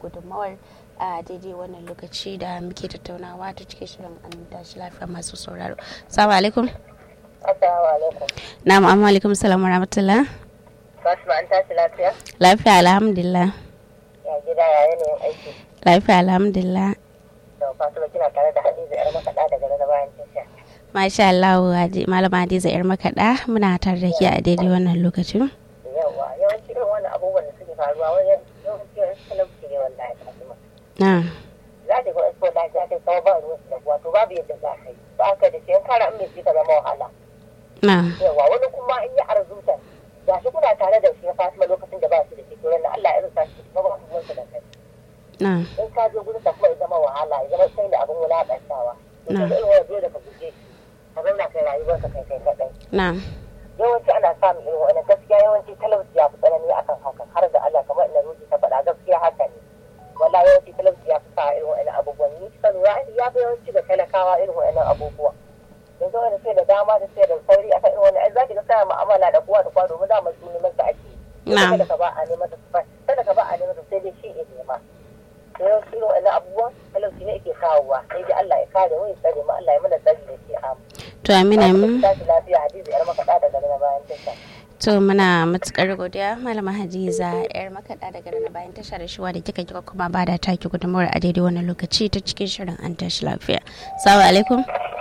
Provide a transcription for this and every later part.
gudunmawar a daidai wannan lokaci da muke tattaunawa ta cikin shirin an tashi lafiya masu sauraro salamu alaikum Assalamu alaikum. na'am amma alaikum salam wa rahmatullah Fatima an tashi lafiya? lafiya alhamdulillah Ya gida ya yanayin aiki. lafiya alhamdulillah Da Fatima kina tare da Hadiza yar makaɗa daga na bayan tasha. masha Allah Hadi- malama Hadiza yar makaɗa muna tare da ke a daidai wannan lokacin Yawwa yawanci irin wannan abubuwan da suke faruwa wani yawanci wani talauci ne wallahi Fatima. na Za ta ga expo da za ta kawo ba ruwan da wato babu yadda za ka yi. Ba ka da shi in kara in bai ka zama wahala. na Yawwa wani kuma in yi arzuta. Ga shi kuna tare da shi na Fatima lokacin da ba shi da shi to na Allah ya rusa shi kuma ba ku ruwansa da kai. na in ka je gurin kuma ya zama wahala ya zama sai da abin wulaƙantawa to Na. ka irin wani dole ka guje shi ka zauna kai rayuwarka kai kai kaɗai na yawanci ana samun irin wani gaskiya yawanci talauci ya fi tsanani akan haka har da Allah kamar ina ruji ta faɗa gaskiya haka ne wala yawanci talauci ya fi sa irin wani abubuwan ni ka lura ya fi yawanci ga talakawa irin wani abubuwa yanzu wani sai da dama da sai da sauri akan irin wani ai za ki ga kana mu'amala da kowa da kowa domin dama su neman sa ake yi Na. kada ka ba a neman sa kada ka ba a neman sa sai dai shi ya nema da yawanci irin wani abubuwan talauci ne ke kawowa sai dai Allah ya kare mu ya tsare mu Allah ya mana tsari da shi amu to amina mun tashi lafiya hadiza yar makaɗa daga na bayan tasha to muna matukar godiya malama Hadiza yar makaɗa daga na bayan tasha da shuwa da kika kika kuma ba da taki gudunmawar a daidai wannan lokaci ta cikin shirin an tashi lafiya salamu alaikum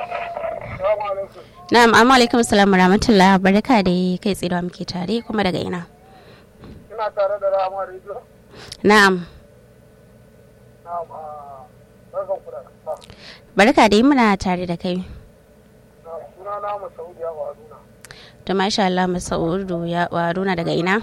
na'am amma alaikum salam wa rahmatullah barka da kai tsaye da muke tare kuma daga ina ina tare da rama rediyo na'am na barkan ku da kasa barka da muna tare da kai na suna na masaudiya wa aduna to masha Allah Masaudu ya waruna daga ina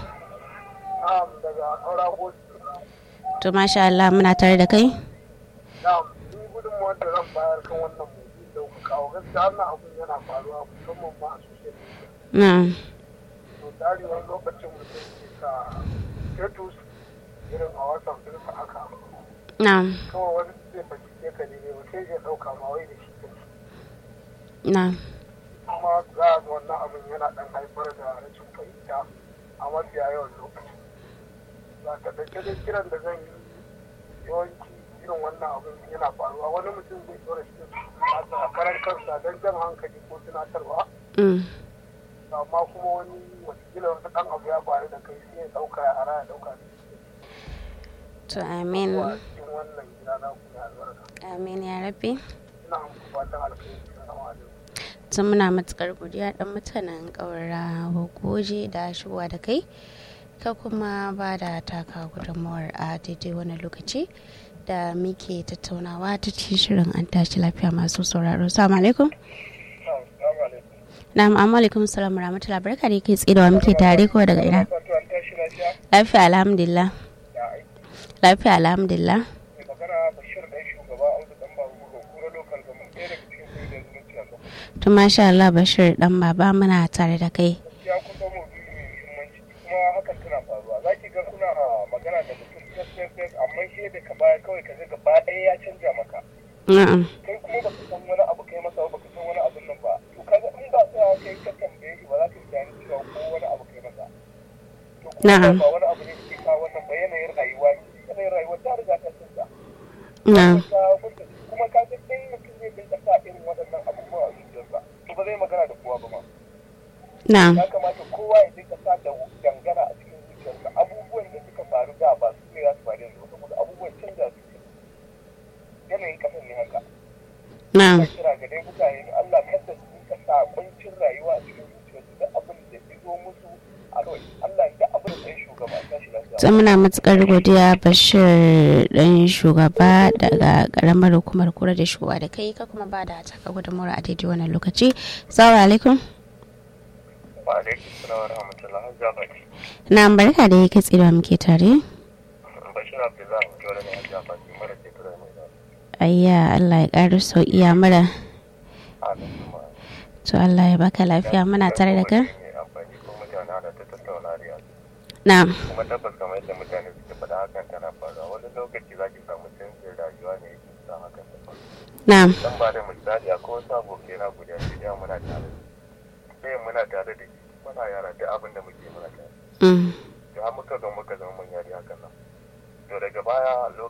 na daga aura hosi to masha Allah muna tare da kai na ni gudunmuwar da zan bayar kan wannan mutum da kuka kawo gaskiya wannan abun yana faruwa musamman ma a social media na'am to tsari wani lokacin mutum ke sa status irin a wasan ɗinsa haka na'am kawai wani zai fahimce ka ne ba sai ya ɗauka ma wai da shi kake na'am kuma za a ga wannan abin yana ɗan haifar da rashin fahimta a mafiya yawan lokaci ba ta ɗauke da kiran da zan yi yawanci irin wannan abin yana faruwa wani mutum zai ɗora shi a karar kansa don jan hankali ko tunatarwa mm. amma kuma wani watakila wata ɗan abu ya faru da kai sai ya ɗauka ya ara ya ɗauka da shi to amin a cikin wannan gida na kuma albarka amin ya rabbi ina muku fatan alkhairi salamu alaikum tun muna matukar godiya dan mutanen ƙaura goje da shigowa da kai ka kuma ba da taka gudunmawar a daidai wani lokaci da muke tattaunawa ta cikin shirin an tashi lafiya masu sauraro salamu alaikum Assalamu alaikum. na'am amma alaikum salam wa rahmatullahi barka da kai tsaye da wa muke tare ko daga ina Wato an tashi lafiya lafiya alhamdulillah ya aiki. lafiya alhamdulillah mai magana bashir ɗan shugaba audu ɗan babu ga kura lokal gama ɗaya daga cikin kungiyar zumunci a gaba to masha Allah bashir dan baba muna tare da kai ya kusa maudu'i mai muhimmanci kuma hakan tana faruwa za ki ga kuna magana da mutum fes fes fes amma shi da ka baya kawai ka ga gaba ɗaya ya canja maka na'am kai kuma baka san wani abu kai masa ba baka san wani abun nan ba to kaga in ba sa kai ka tambaye shi ba za ka yi tunanin cewa ko wani abu kai masa to kuma Na'am. ba wani abu ne da ke kawo wannan ba yanayin rayuwa ne yanayin rayuwa ta riga ta canza na'am kuma ka ga dai mutum zai dinga sa irin waɗannan abubuwa a zuciyarsa to ba zai magana da kowa ba ma na'am ya kamata kowa ya dinga sa da dangana a cikin zuciyarsa abubuwan da suka faru da ba su ne za su faru yanzu ba saboda abubuwan canza su yanayin kasan ne haka na'am ina kira ga dai mutane da Allah kada su dinga sa kuncin rayuwa a cikin zuciyarsu duk abin da ya zo musu a kawai Allah ya abin da ya shugaba a tashi lafiya sai muna matukar godiya bashir dan shugaba daga karamar hukumar kura da shugaba da kai ka kuma ba da taka gudunmawar a daidai wannan lokaci salamu alaikum wa alaikum salam wa rahmatullahi wa barakatuh na barka da yake tsira muke tare bashir abdullahi mutuwar ne a jafaki mara ke tura mai zafi ayya allah ya ƙara sauƙiya mara amin kuma to allah ya baka lafiya muna tare da kai amfani ko mutane ana ta tattauna da yanzu na kuma tabbas kamar yadda mutane suke faɗa hakan tana faruwa wani lokaci za ki samu canjin rayuwa ne yake sa hakan ta faru na dan ba da misali akwai wasu abokai na guda biyu da muna tare da su sai muna tare da shi muna yara duk abin da muke muna tare mm, to har muka zo muka zama mun yari hakan nan to daga baya